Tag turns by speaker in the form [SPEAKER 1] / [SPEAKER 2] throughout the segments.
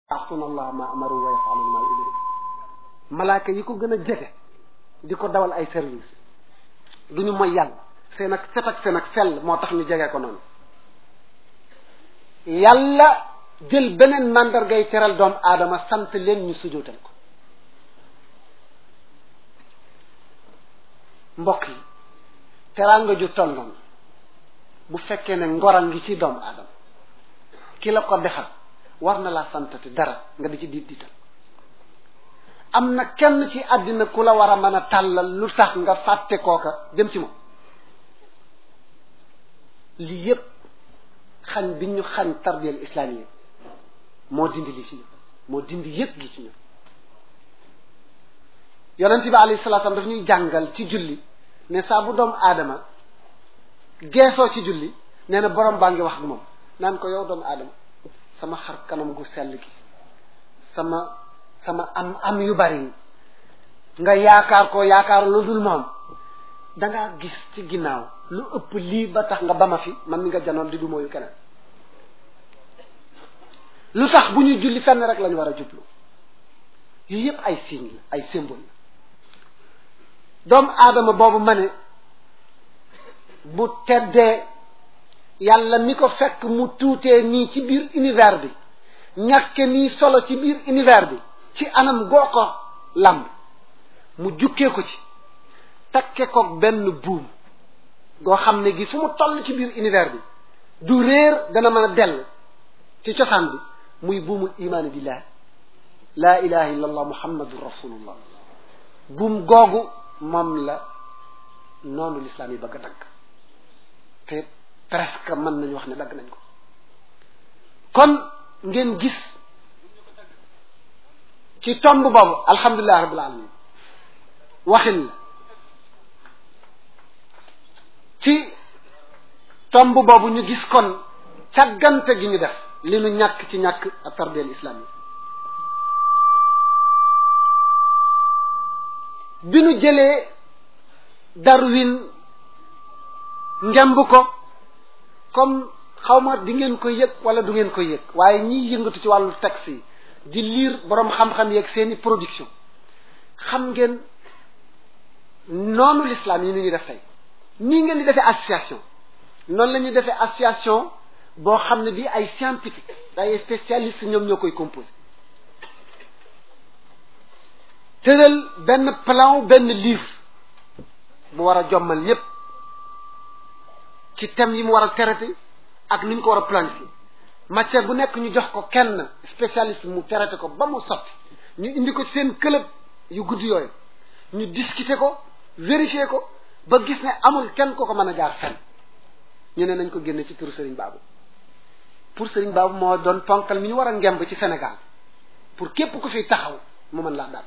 [SPEAKER 1] yaasuna allah ma amaru wa yafaluna ma yumiru malaaka yi ko gën a jege di ko dawal ay service du ñu mooy yàlla seen ak set ak seen ak sell moo tax ñu jege ko noonu yàlla jël beneen màndargay teral doomu aadama sant leen ñu sujootal ko mbokk yi teraanga ju toll noonu bu fekkee ne ngora ngi ci doomu aadama ki la ko defal war na laa santati dara nga di ci diit diital am na kenn ci àddina ku la war a mën a tàllal lu tax nga fàtte kooka dem ci moom lii yépp xañ bi ñu xañ tarbiyal islaamiya moo dindi li ci ñu moo dindi yëpp gi ci ñu yonent bi alayhi salaatu daf ñuy jàngal ci julli ne saa bu doomu aadama geesoo ci julli nee na borom baa ngi wax ak moom naan ko yow doomu aadama sama xar kanam gu sell gi sama sama am am yu bari yi nga yaakaar ko yaakaar lu dul moom dangaa gis ci ginnaaw lu ëpp lii ba tax nga ba ma fi man mi nga janoon di du mooyu keneen lu tax bu ñuy julli fenn rek lañu war a jublu yii yépp ay signe la ay symbole la doomu aadama boobu ma ne bu teddee yàlla mi ko fekk mu tuutee nii ci biir univers bi ñàkke nii solo ci biir univers bi ci anam goo ko làmb mu jukkee ko ci takke ko benn buum goo xam ne gi fu mu toll ci biir univers bi du réer dana mën a dell ci cosaan bi muy buumul imaani billah laa ilaha illa allah muhammadun rasulullah buum googu moom la noonu lislaam yi bëgg a dagg te presque mën nañu wax ne dagg nañ ko kon ngeen gis ci tomb boobu alhamdulilah rabbil alamin waxin la ci tomb boobu ñu gis kon càggante gi ñu def li nu ñàkk ci ñàkk ak tarbiyal islam yi bi nu jëlee Darwin ngemb ko comme xaw ma di ngeen ko yëg wala du ngeen ko yëg waaye ñiy yëngatu ci wàllu texte yi di lire boroom xam-xam yeeg seeni production xam ngeen noonu l'islam yi nu ñuy def tey nii ngeen di defee association noonu la ñuy defee association boo xam ne bii ay scientifique ay spécialiste ñoom ñoo koy composé tëral benn plan benn livre bu war a jommal yépp ci thème yi mu war a traité ak ni ñu ko war a planifier matière bu nekk ñu jox ko kenn spécialiste mu traité ko ba mu sotti ñu indi ko seen club yu gudd yooyu ñu discuter ko vérifier ko ba gis ne amul kenn ko ko mën a jaar fenn ñu ne nañ ko génne ci turu Serigne Babou pour Serigne Babou moo doon ponkal mi ñu war a ngemb ci Sénégal pour képp ku fi taxaw mu mën laa daal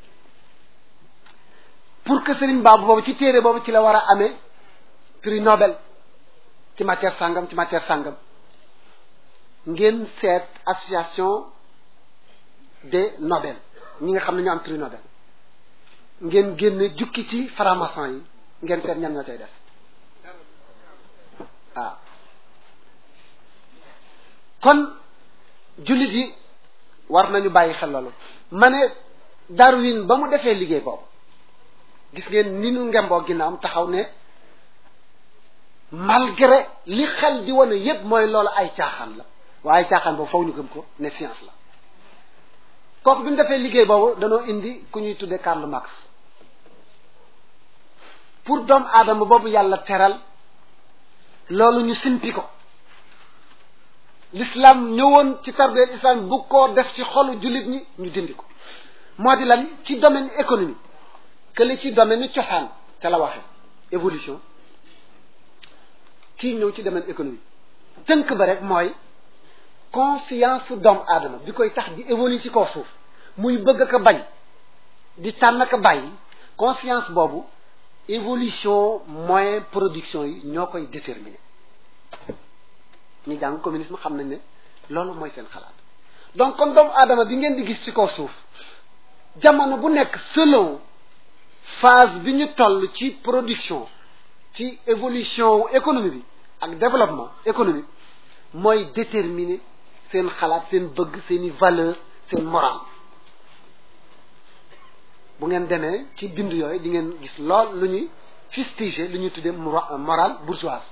[SPEAKER 1] pour que Serigne Babou boobu ci téere boobu ci la war a amee prix Nobel ci matière sàngam ci matière sàngam ngeen seet association des Nobel ñi nga xam ne ñu am prix Nobel ngeen génne jukki ci franc-maçon yi ngeen seet ñan ñoo cay def waaw kon jullit yi war nañu bàyyi xel loolu ma ne Darwin ba mu defee liggéey boobu gis ngeen ni nu ngemboo ginnaawam taxaw ne malgré li xel di wane yépp mooy loolu ay caaxaan la waaye caaxaan boobu faw ñu gëm ko ne science la kooku bi mu defee liggéey boobu danoo indi ku ñuy tuddee Karl Marx pour doomu aadama boobu yàlla teral loolu ñu simpi ko l'islam ñëwoon ci tarbiyal islam bu ko def ci xolu jullit ñi ñu dindi ko moo di lan ci domaine économique que li ci domaine cosaan te la waxee évolution kii ñëw ci domaine économique tënk ba rek mooy conscience doomu aadama bi koy tax di évoluer ci kaw suuf muy bëgg ko bañ di tànn ko bàyyi conscience boobu évolution moyen production yi ñoo koy déterminer ñi jàng communisme xam nañ ne loolu mooy seen xalaat donc kon doomu aadama bi ngeen di gis ci kaw suuf jamono bu nekk selon phase bi ñu toll ci production ci évolution économie bi ak développement économique mooy déterminer seen xalaat seen bëgg seeni valeur seen moral bu ngeen demee ci bind yooyu di ngeen gis lool lu ñuy fustiger lu ñuy tuddee moral bourgeoise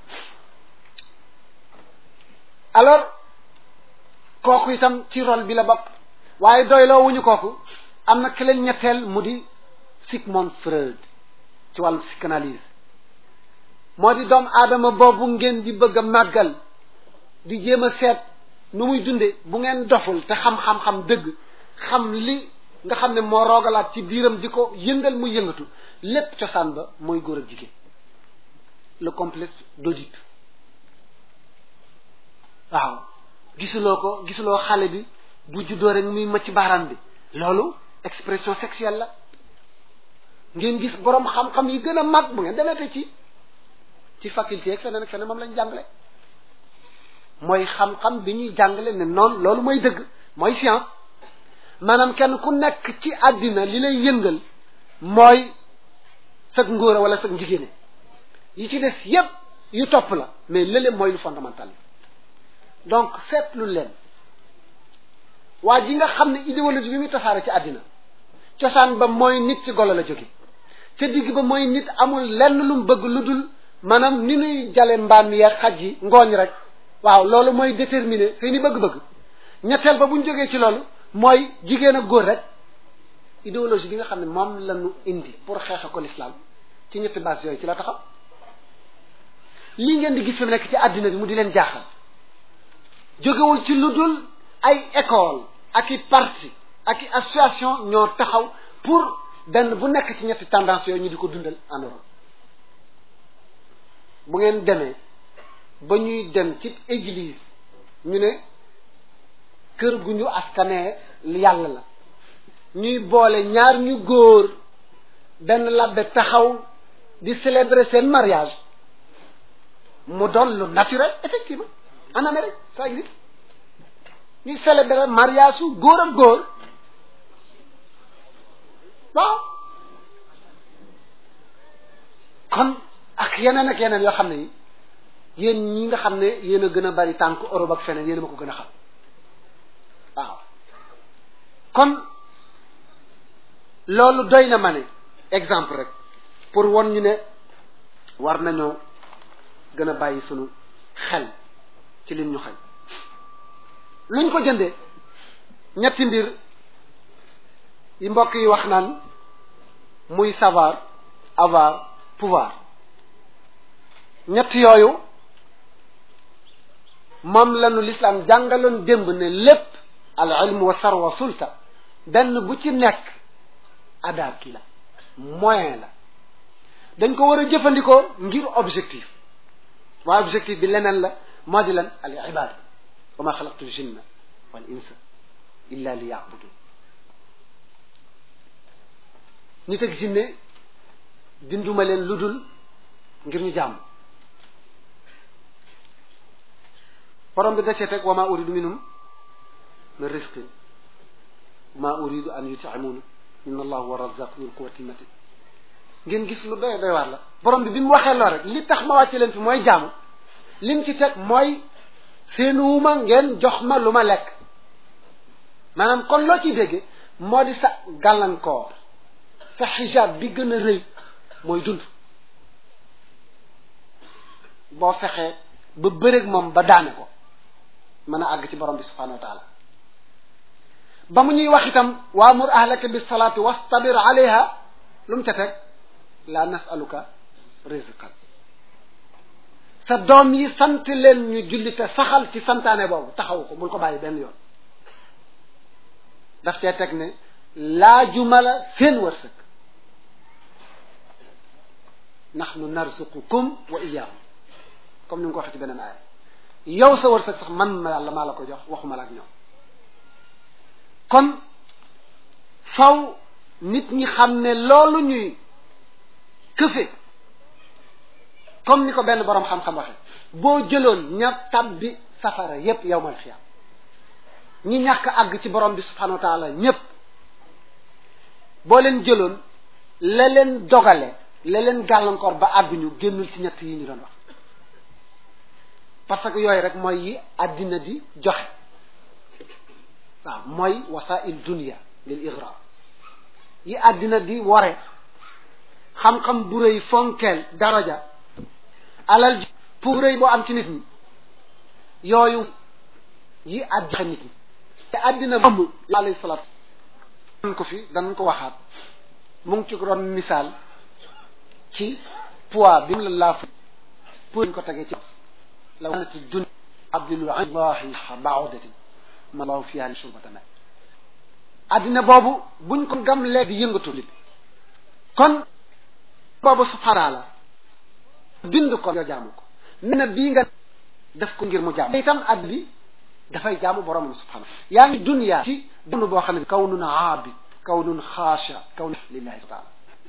[SPEAKER 1] alors kooku itam ci rôle bi la bopp waaye doyloo wuñu kooku am na keleen ñetteel mu di Sigmund Freud ci wàllu psychanalyse moo di doomu aadama boobu ngeen di bëgg a màggal di jéem a seet nu muy dunde bu ngeen doful te xam-xam-xam dëgg xam li nga xam ne moo roogalaat ci biiram di ko yëngal muy yëngatu lépp cosaan ba mooy góor ak jigéen le complexe d'Oedipe waaw gisuloo ko gisuloo xale bi bu juddoo rek muy macc baaraam bi loolu expression sexuelle la ngeen gis boroom xam-xam yi gën a mag bu ngeen demee te ci ci faculté ak feneen ak feneen moom lañ jàngale mooy xam-xam bi ñuy jàngale ne noonu loolu mooy dëgg mooy science maanaam kenn ku nekk ci àddina li lay yëngal mooy sag ngóora wala sag njigéene yi ci des yépp yu topp la mais lële mooy lu fondamental donc seetlu leen waa ji nga xam ne idéologie bi muy tasaare ci àddina cosaan ba mooy nit ci golo la jóge ca digg ba mooy nit amul lenn lu mu bëgg lu dul maanaam ni nuy jale mbaam yi xaj yi ngooñ rek waaw loolu mooy déterminer seeni bëgg-bëgg ñetteel ba bu ñu jógee ci loolu mooy jigéen ak góor rek idéologie bi nga xam ne moom la ñu indi pour xeexe ko l'islam ci ñetti base yooyu ci la taxaw lii ngeen di gis fi mu nekk ci àddina bi mu di leen jaaxal jógewul ci lu dul ay école ak i parti ak i association ñoo taxaw pour benn bu nekk ci ñetti tendance yooyu ñu di ko dundal en Europe bu ngeen demee ba ñuy dem ci église ñu ne kër gu ñu askanee yàlla la ñuy boole ñaar ñu góor benn labbe taxaw di célébrer seen mariage mu doon lu naturel effectivement en Amérique ça existe ñuy célébrer mariage su góor ak góor waaw kon ak yeneen ak yeneen yoo xam ne yi yéen ñi nga xam ne yéen a gën a bari tànk Europe ak feneen yéen a ma ko gën a xam waaw kon loolu doy na ma ne exemple rek pour won ñu ne war nañoo gën a bàyyi sunu xel ci lim ñu xel luñ ko jëndee ñetti mbir yi mbokk yi wax naan muy savoir avoir pouvoir ñett yooyu moom lañu lislaam jàngaloon démb ne lépp al ilm wa sarwa sulta benn bu ci nekk adaab ki la moyen la dañ ko war a jëfandikoo ngir objectif waaye objectif bi leneen la moo di lan al ibada wa ma xalaqtu jinna wal insa illa li yabudun nit ak jinne binduma leen lu dul ngir ñu jàmm borom bi da cee teg wa ma uridu minhum min risqin ma uridu an yutimuuna inna allahu wa razaq dul quwati matin ngeen gis lu doy doy waar la borom bi bi mu waxee loo rek li tax ma wàcce leen fi mooy jaamu lim ci teg mooy seenuuma ngeen jox ma lu ma lekk maanaam kon loo ciy déggee moo di sa gàllankoor sa xijaab bi gën a rëy mooy dund boo fexee ba bëreeg moom ba daane ko mën a àgg ci borom bi subhanahu wa taala ba mu ñuy wax itam waamur ahlaka bis salaati wastabir alayha lu mu ca teg la nasaluka rizqan sa doom yi sant leen ñu julli te saxal ci santaane boobu taxaw ko bul ko bàyyi benn yoon daf cee teg ne laajuma la seen wërsëg nahnu narzuqukum wa iyyahum comme ni nga ko waxee ci beneen aaya yow sa wërsëg sax man ma yàlla maa la ko jox waxuma la ak ñoom kon faw nit ñi xam ne loolu ñuy këfe comme ni ko benn boroom xam-xam waxe boo jëloon ña tabbi safara yépp yow mooy xiyam ñi ñàkk àgg ci borom bi subhanahu wa taala ñépp boo leen jëloon la leen dogale la leen gàllankoor ba àgguñu génnul ci ñett yi ñu doon wax parce que yooyu rek mooy yi àddina di joxe waaw mooy wasail dunia lil igra yi àddina di ware xam-xam bu rëy fonkeel daraja alal ji pour rëy boo am ci nit ñi yooyu yi àddina nit ñi te àddina moom alayhi salaatu dan ko fi danañ ko waxaat mu ngi ci ron misaal ci poids bi mu la laaf pour ñu ko tegee ci la wanati dun abdillahi baudatin ma law fiha li surbatama àddina boobu buñ ko gam léegi yëngatu nit kon boobu subhaana la bind ko yoo jaamu ko nee na bii nga def ko ngir mu jaamu itam àdd bi dafay jaamu boromam subhaana yaa ngi dunya ci dund boo xam ne kawnun aabid kawnun xaasha kawnun lillahi taala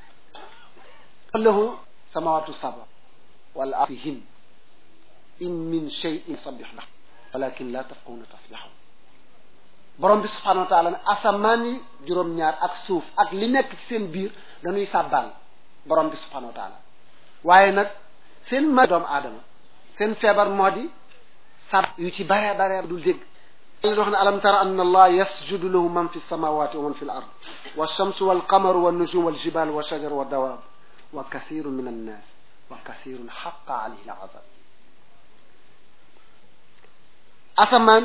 [SPEAKER 1] lahu samawatu saba wal ardihin in min cheyin sabix la walakin la tafqahuna tasbixam borom bi subhanahu wa taala ne asamaan yi juróom-ñaar ak suuf ak li nekk ci seen biir dañuy sàbbaal borom bi subhanahu wa taala waaye nag seen ma doomu aadama seen feebar moo di sab yu ci bare bare dul dégg yàlla wax ne alam tara anna allah yasjudu lahu man fi samawati wa man fi l ard wa shamsu wal qamaru wa nujum wal jibal wa shajar wa dawab wa kathiru min annas wa kathirun xaqa alayhi al azab asamaan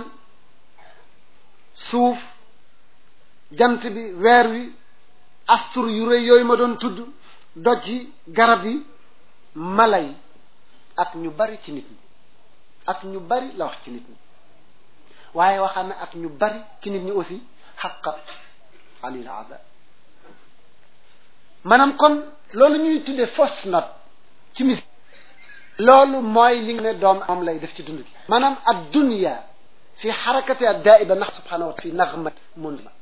[SPEAKER 1] suuf jant bi weer wi astur yu rëy yooyu ma doon tudd doj yi garab yi mala yi ak ñu bari ci nit ñi ak ñu bari la wax ci nit ñi waaye waxaan na ak ñu bari ci nit ñi aussi xaqa alil ada maanaam kon loolu ñuy tuddee fausse note ci mis loolu mooy li nga ne doom moom lay def ci dund gi maanaam ad dunya fi xarakati ad daiba nax subhanahu wa taala fi naxmat munzima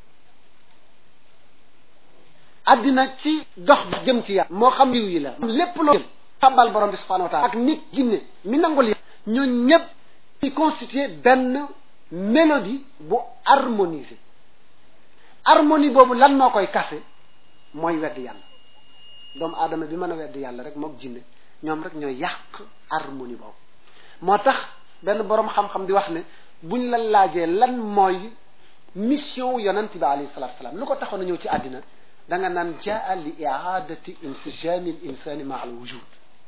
[SPEAKER 1] addina ci dox bi jëm ci yàlla moo xam yiw yi la lépp loo jëm xambal borom bi subhanahu wa taala ak nit jinne mi nangul yàlla ñoo ñëpp ci constitué benn mélodie bu harmonisé harmonie boobu lan moo koy kase mooy wedd yàlla doomu aadama bi mën a wedd yàlla rek mook jinne ñoom rek ñooy yàq harmonie boobu moo tax benn boroom xam-xam di wax ne buñ la laajee lan mooy mission wu yonent bi alayhi salatu salaam lu ko taxoon a ñëw ci àddina da nga naan jaa li iadati insijami l insani ma al wujud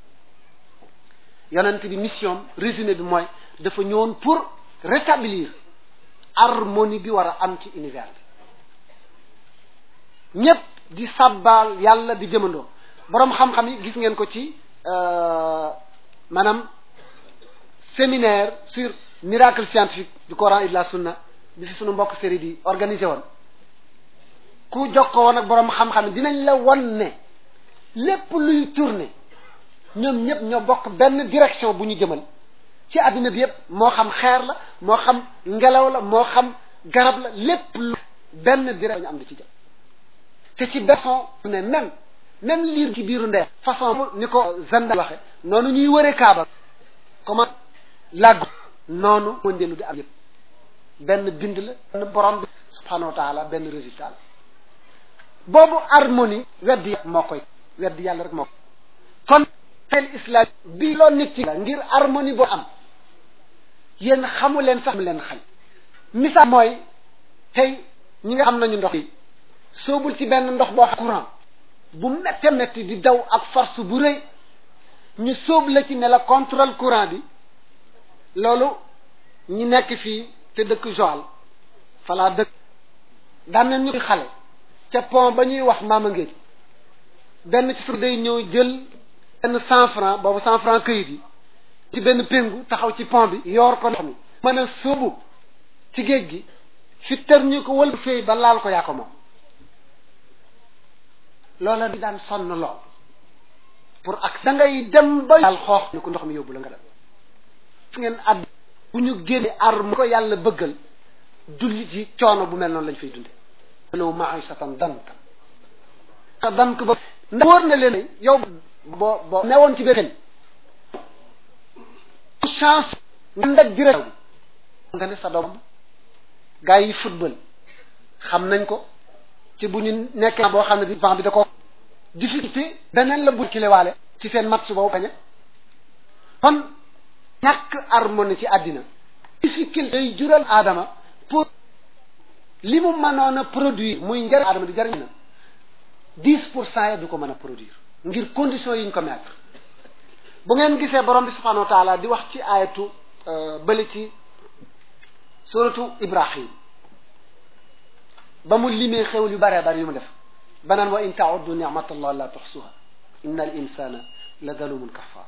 [SPEAKER 1] yonent bi mission résumé bi mooy dafa ñëwoon pour rétablir harmonie bi war a am ci univers bi ñépp di sàbbaal yàlla di jëmandoo boroom xam-xam yi gis ngeen ko ci maanaam séminaire sur miracle scientifique du Coran et de la Sunna bi fi sunu mbokk série di organisé woon ku jokkoo woon ak boroom xam-xam dinañ la won ne lépp luy tourner ñoom ñëpp ñoo bokk benn direction bu ñu jëmal ci àddina bi yépp moo xam xeer la moo xam ngelaw la moo xam garab la lépp lu benn direction ñu am di ci jëm te ci façon ne même même liir ci biiru ndee façon ni ko zanda waxe noonu ñuy wëree kaaba comment làggu noonu wëndeelu di am yëpp benn bind la benn borom bi subhanahu wa taala benn résultat la boobu harmonie weddi moo koy weddi yàlla rek moo koy kon teel islam bi loo nit ci la ngir harmonie boo am yéen xamu leen sax mu leen xañ misaal mooy tey ñi nga xam nañu ndox yi soobul ci benn ndox boo xam courant bu métte métti di daw ak force bu rëy ñu sóob la ci ne la contrôle courant bi loolu ñi nekk fii te dëkk Joal falaa dëkk daan nañ ñu xale ca pont ba ñuy wax maama ngéej benn ci sur day ñëw jël benn cent franc boobu cent franc këyit yi ci benn péngu taxaw ci pont bi yoor ko ndox mi mën a sóobu ci géej gi fi tër ñu ko wël féey ba laal ko yaa ko moom loola di daan sonn lool pour ak da ngay dem ba daal xoox ni ko ndox mi yóbbu la nga dem fu ngeen àdd bu ñu génne arme ko yàlla bëggal jullit yi coono bu mel noonu lañ fay dunde loolu maishatan danka sa dank ba ndax wóor na leen yow boo boo newoon ci biir chance nga ndag direct nga ne sa doom gars yi football xam nañ ko ci bu ñu nekkee boo xam ne bi vent bi da ko difficulté beneen la bu kilewaale ci seen match boobu bañe kon ñàkk harmonie ci àddina difficulté day jural aadama pour li mu mënoon a produire muy njëriñ aadama di jëriñ na dix pour cent yi du ko mën a produire ngir conditions yi ñu ko mettre bu ngeen gisee borom bi subhanahu wa taala di wax ci ayatu bële ci suratu ibrahim ba mu limee xewul yu bëree bëri yu mu def banaan wa in tauddu nicmatallah la tuxsuha inna al insana la zalumun kafar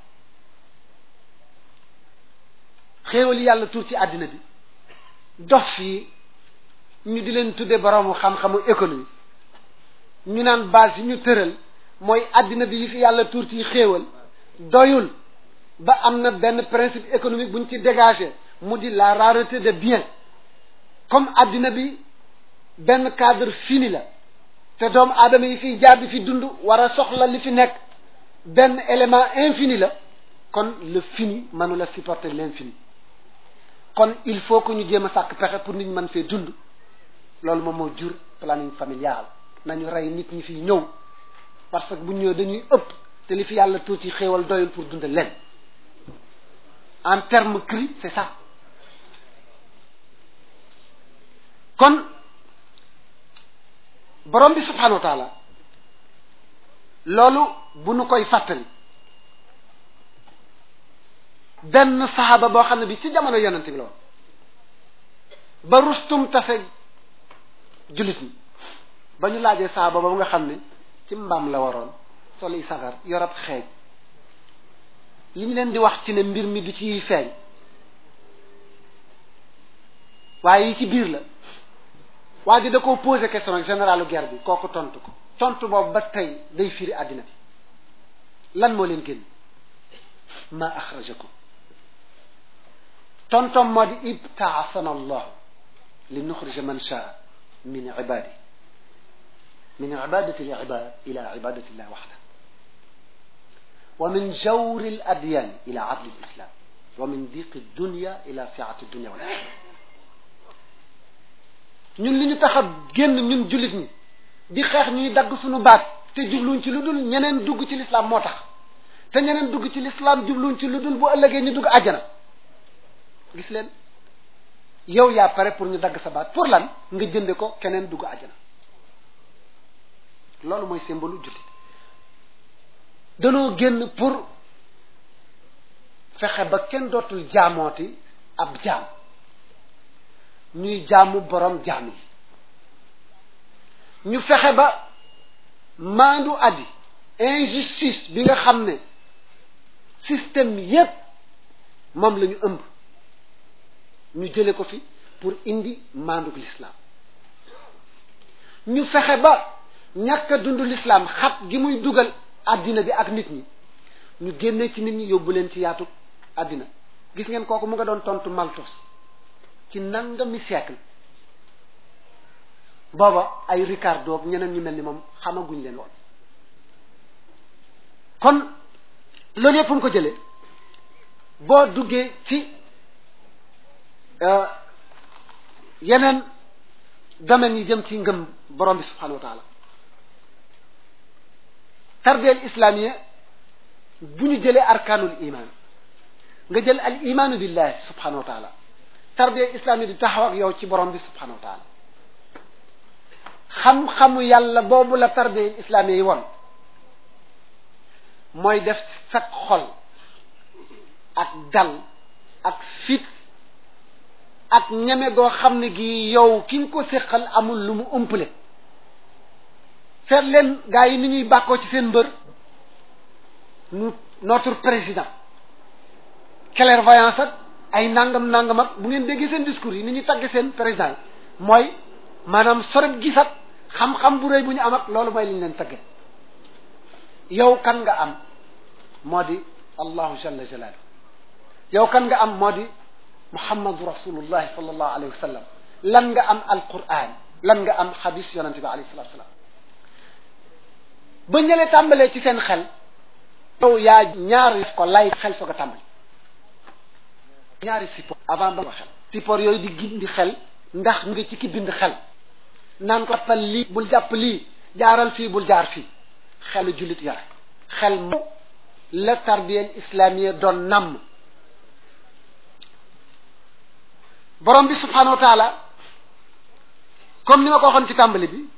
[SPEAKER 1] xéewal yàlla tuur ci àddina bi dof yi ñu di leen tudde boroomu xam-xamu économie ñu naan base yi ñu tëral mooy àddina bi yi fi yàlla tuur ci xéewal doyul ba am na benn principe économique bu ñu ci dégagé mu di la rareté de biens comme àddina bi benn cadre fini la te doomu aadama yi fiy jaar di fi dund war a soxla li fi nekk benn élément infini la kon le fini mënula supporter l'infini kon il faut que ñu jéem a sàkk pexe pour nit ñi mën fee dund loolu moom moo jur planning familial nañu rey nit ñi fiy ñëw parce que bu ñëwee dañuy ëpp te li fi yàlla tuuti xéewal doyul pour dund leen en terme cri c'est ça kon borom bi subhanahu wa taala loolu bu nu koy fàttali benn saxaaba boo xam ne bi ci jamono yonent bi la woon ba rustum tase jullit ñi ba ñu laajee saxaaba ba nga xam ne ci mbaam la waroon soli sagar yorab xeej li ñu leen di wax ci ne mbir mi du ci feeñ waaye yi ci biir la waa ji da koo posé question ak généralu guerre bi kooku tontu ko tontu boobu ba tey day firi àddina bi lan moo leen génn ma axrajakum tontom moo di ibtaasana allahu li nuxrija man shaa min ibadi min ibadati l ibad ila ibadati llah waxda wa min jawri l adyan ila adli l islam wa min diqi dunya ila siati dunya wal axira ñun li ñu tax a génn ñun jullit ñi di xeex ñuy dagg suñu baat te jubluñ ci lu dul ñeneen dugg ci lislaam moo tax te ñeneen dugg ci lislaam jubluñ ci lu dul bu ëllëgee ñu dugg àjjana gis leen yow yaa pare pour ñu dagg sa baat pour lan nga jënde ko keneen dugg àjjana loolu mooy symbole jullit danoo génn pour fexe ba kenn dootul jaamooti ab jaam ñuy jaamu borom jaam yi ñu fexe ba maandu addi injustice bi nga xam ne système yépp moom la ñu ëmb ñu jële ko fi pour indi maanduk l'islam ñu fexe ba ñàkk a dund l'islam xat gi muy dugal àddina bi ak nit ñi ñu génne ci nit ñi yóbbu leen ci yaatu àddina gis ngeen kooku mu nga doon tontu Malthus ci nangami siècle booba ay Ricardo ak ñeneen ñu mel ni moom xamaguñ leen woon kon loolu yëpp mu ko jëlee boo duggee ci yeneen domaines yi jëm ci ngëm borom bi subhanahu wa taala tarbiyal islamiyya bu ñu jëlee arkaanul iman nga jël al imaanu billahi subhanahu wa taala tarbiya islam yi di taxaw ak yow ci borom bi subhanahu wa taala xam-xamu yàlla boobu la tarbiya islam yi woon mooy def sag xol ak dal ak fit ak ñeme goo xam ne gi yow ki nga ko séqal amul lu mu ëmple seet leen gaa yi ni ñuy bàkkoo ci seen mbër nu notre président clairvoyance ak ay nangam nangam ak bu ngeen déggee seen discours yi ni ñuy tagge seen président yi mooy maanaam soreb gis ak xam-xam bu rëy bu ñu am ak loolu mooy li ñu leen tagge yow kan nga am moo di allahu jalla jalaalu yow kan nga am moo di muhammadu rasulullahi sallallahu alayhi wa sallam lan nga am alquran lan nga am xadis yonente bi alayhi salatu salaam ba ñële tàmbalee ci seen xel yow yaa ñaari ko lay xel soog a tàmbali ñaari support avant ba nga xel support yooyu di gindi xel ndax nga ci ki bind xel naan ko jàppal lii bul jàpp lii jaaral fii bul jaar fii xelu jullit yore xel mo la tarbiyel islamiyya doon namm borom bi subhanahu wa taala comme ni ma ko waxoon ci tàmbali bi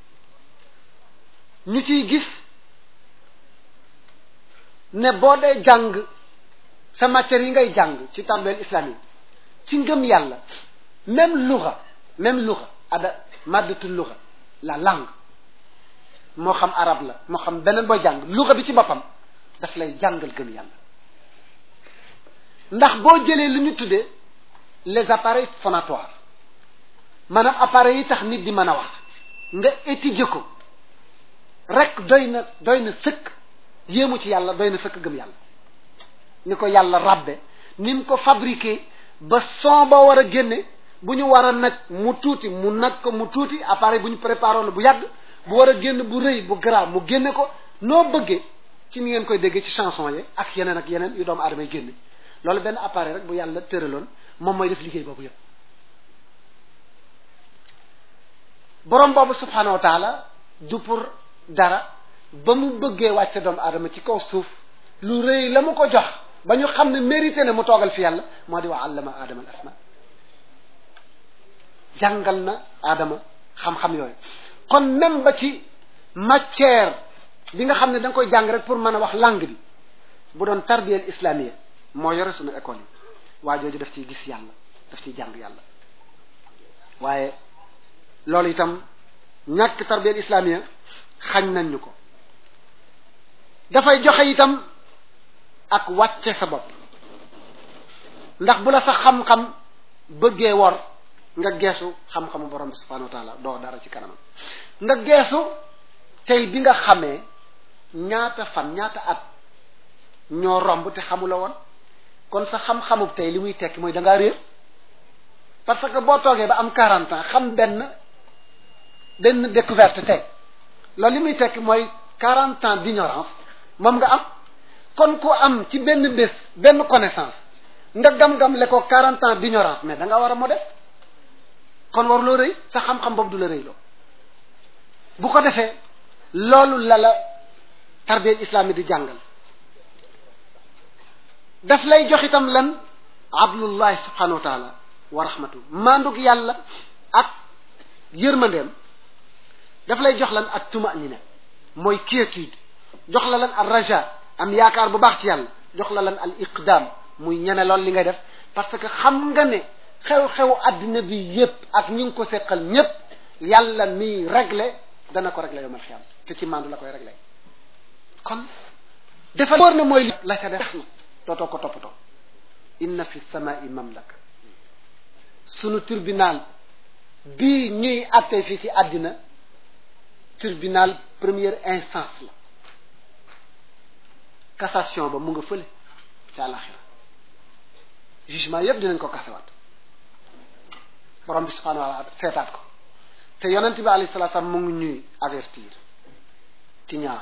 [SPEAKER 1] ñu ciy gis ne boo dee jàng sa matière yi ngay jàng ci tàmbali islam yi ci ngëm yàlla même luga même luga ada maddatul luga la langue moo xam arab la moo xam beneen booy jàng luga bi ci boppam daf lay jàngal gëm yàlla ndax boo jëlee lu ñu tuddee les appareils phonatoires maanaam appareils yi tax nit di mën a wax nga étudier ko rek doy na doy na sëkk yéemu ci yàlla doy na sëkk gëm yàlla ni ko yàlla rabbe ni mu ko fabriqué ba son ba war a génne bu ñu war a nag mu tuuti mu nag ko mu tuuti appareil bu ñu préparé la bu yàgg bu war a génn bu rëy bu grave mu génne ko noo bëggee ci ni ngeen koy déggee ci chanson yi ak yeneen ak yeneen yu doomu aadama yi génne loolu benn appareil rek bu yàlla tëraloon moom mooy def liggéey boobu yëpp borom boobu subhanahu wa taala du pour dara ba mu bëggee wàcce doomu aadama ci kaw suuf lu rëy la mu ko jox ba ñu xam ne mérité na mu toogal fi yàlla moo di wa allama aadama al asma jàngal na aadama xam-xam yooyu kon même ba ci matière bi nga xam ne da nga koy jàng rek pour mën a wax langue bi bu doon tarbiyal islamiyya moo yore suñu école yi waa jooju daf ciy gis yàlla daf ciy jàng yàlla waaye loolu itam ñàkk tarbiyal islamiyya xañ nañ ñu ko dafay joxe itam ak wàcce sa bopp ndax bu la sa xam-xam bëggee wor nga geesu xam-xamu borom bi subhanahu wa taala doo dara ci kanamam nga geesu tey bi nga xamee ñaata fan ñaata at ñoo romb te xamula woon kon sa xam-xamub tey li muy tekki mooy da ngaa réer parce que boo toogee ba am quarante ans xam benn benn découverte tey loolu li muy tekki mooy quarante ans d'ignorance moom nga am kon ku am ci benn bés benn connaissance nga gam-gam le ko quarante ans d'ignorance mais da nga war a modeste kon war loo rëy sa xam-xam boobu du la rëy loo bu ko defee loolu la la tarbiya islami di jàngal daf lay jox itam lan abdullahi subhanahu wa taala wa rahmatu mandug yàlla ak yërmandeem daf lay jox lan ak tumanina mooy quiétude jox la lan al raja am yaakaar bu baax ci yàlla jox la lan al iqdam muy ñeme lool li ngay def parce que xam nga ne xew-xew àddina bi yépp ak ñi ngi ko seqal ñépp yàlla mi réglé dana ko réglé yomal xiyam te ci mandu la koy réglé kon dafa wóor ne mooy la ca def na dootoo ko toppatoo inna fi samai mamlaka sunu tribunal bii ñuy àttee fii ci àddina tribunal première instance la cassation ba mu nga fële ci àlaxira jugement yépp dinañ ko kasewaat borom bi subhanahu wa taala seetaat ko te yonent bi alayhi salatu salaam mu ngi ñuy avertir ci ñaar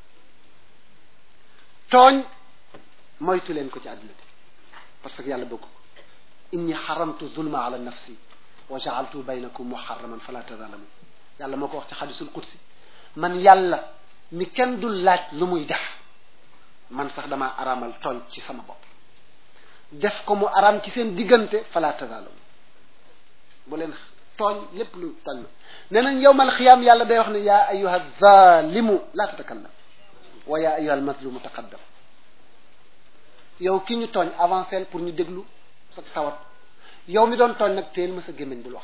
[SPEAKER 1] tooñ moytu leen ko ci àdduna bi parce que yàlla bëgg ko inni xaramtu zulma ala nafsi wa jaaltu baynakum muharraman fala tazalamu yàlla moo ko wax ci xadisul qudsi man yàlla mi kenn dul laaj lu muy def man sax dama araamal tooñ ci sama bopp def ko mu araam ci seen diggante fala tazalamu bu leen tooñ lépp lu tooñ nee nañ yowmal xiyaam yàlla day wax ne yaa ayuha zalimu la tatakallam wa yaa ayuha almazlumu taqaddam yow ki ñu tooñ avancé pour ñu déglu sa tawat yow mi doon tooñ nag teel ma sa gémmiñ bul wax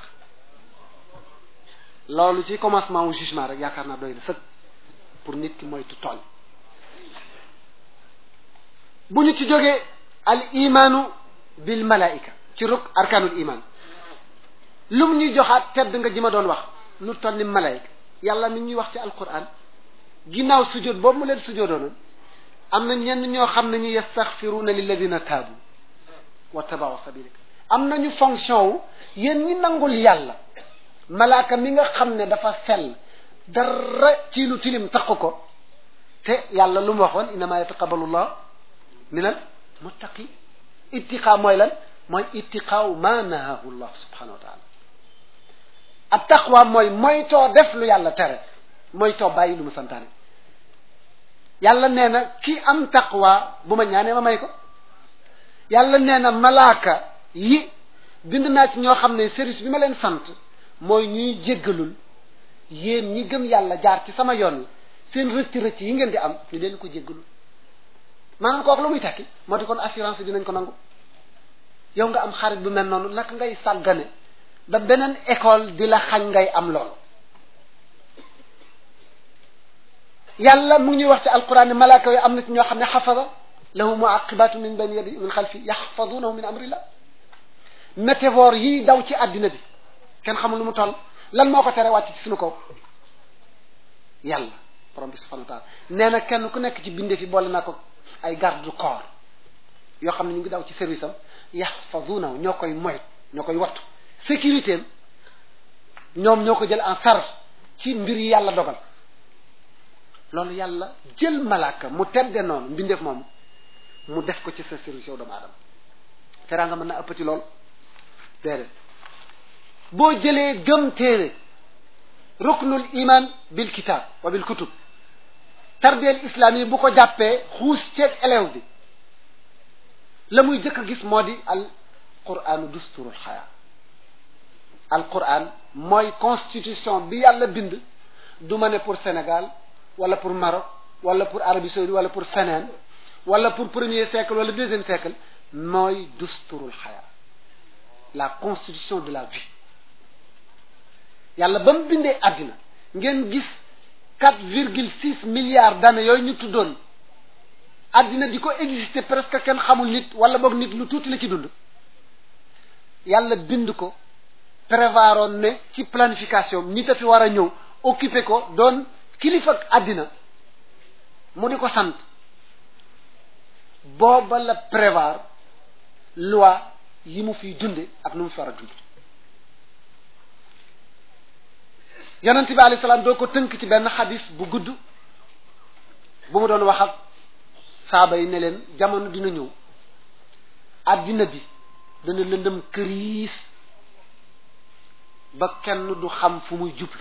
[SPEAKER 1] loolu ci commencement wu jugement rek yaakaar naa doy na sëg pour nit ki moytu tooñ bu ñu ci jógee al imaanu bil malaika ci ruk arkaanul iman lu mu ñuy joxaat tedd nga ji ma doon wax lu toll ni malaika yàlla mi ñuy wax ci alquran ginnaaw sujjóot boobu mu leen sujjóotoonoon am na ñenn ñoo xam ne ñu yastaxfiruuna lilladina taabu wa tabaau sabilik am nañu fonction wu yéen ñi nangul yàlla malaaka mi nga xam ne dafa sell dara ci lu tilim taq ko te yàlla lu mu waxoon innama yataqabalu llah min al muttaqi ittiqaa mooy lan mooy ittiqaaw ma nahahu llah subhanahu wa taala ab taqwa mooy moytoo def lu yàlla tere moytoo bàyyi lu mu santaane yàlla nee na ki am taqwa bu ma ñaanee ma may ko yàlla nee na malaaka yi bind naa ci ñoo xam ne service bi ma leen sant mooy ñuy jéggalul yéen ñi gëm yàlla jaar ci sama yoon wi seen rëcc rëcc yi ngeen di am ñu leen ko jéggalul maanaam kooku la muy tekki moo di kon assurance dinañ ko nangu yow nga am xarit bu mel noonu naka ngay sàggane ba beneen école di la xañ ngay am loolu yàlla mu ngi ñuy wax ci alquran ne malaaka yi am na ci ñoo xam ne xafada lahu muaqibatu min bayni yadi min xalfi yaxfadunahu min amrillah métévore yi daw ci àddina bi kenn xamul lu mu toll lan moo ko tere wàcc ci suñu kaw yàlla borom bi subhanahu wa taala nee na kenn ku nekk ci binde fi boole naa ko ay garde du corps yoo xam ne ñu ngi daw ci service am yaxfadunahu ñoo koy moyt ñoo koy wattu sécurité am ñoom ñoo ko jël en charge ci mbir yi yàlla dogal loolu yàlla jël malaaka mu tedde noonu mbindeef moom mu def ko ci sa service yow doomu aadama teraanga mën na ëppati lool déedéet boo jëlee gëm téere ruknul iman bil kitab wa bil kutub tarbiyel islam yi bu ko jàppee xuus ceeg élève bi la muy jëkk a gis moo di al quranu dusturul xayaa al quran mooy constitution bi yàlla bind du ma ne pour Sénégal wala pour Maroc wala pour Arabie Saoudite wala pour feneen wala pour premier siècle wala deuxième siècle mooy dusturul xayaa la constitution de la vie yàlla ba mu bindee àddina ngeen gis quatre virgule six milliards d'années yooyu ñu tuddoon àddina di ko exister presque kenn xamul nit wala boog nit lu tuuti la ci dund yàlla bind ko prévoiroon ne ci planification nit a fi war a ñëw occuper ko doon kilifa àddina mu di ko sant booba la prévoir loi yi mu fiy dunde ak nu mu fi war a dund yonent bi alayhi salaam doo ko tënk ci benn xadis bu gudd bu mu doon wax ak saaba yi ne leen jamono dina ñëw àddina bi dana lëndëm këriis ba kenn du xam fu muy jublu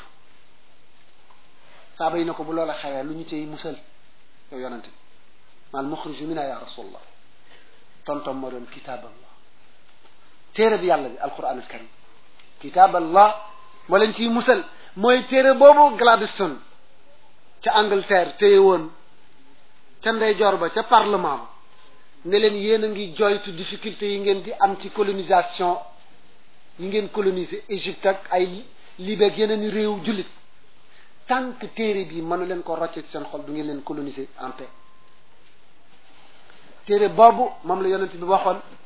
[SPEAKER 1] saaba yi ne ko bu loola xewee lu ñu cay musal yow yonent bi maal muxriju mina ya rasulallah tontom moo doon kitaaballah téere bi yàlla bi alquran al karim kitaaballah moo leen ciy musal mooy téere boobu Gladstone ca Angleterre téye woon ca ndeyjoor ba ca parlement ba ne leen yéen a ngi joytu difficulté yi ngeen di am ci colonisation yi ngeen coloniser Égypte ak ay Libye ak yeneen i réew jullit tant que téere bi mënu leen ko rocce ci seen xol du ngeen leen coloniser en paix téere boobu moom la yonent bi waxoon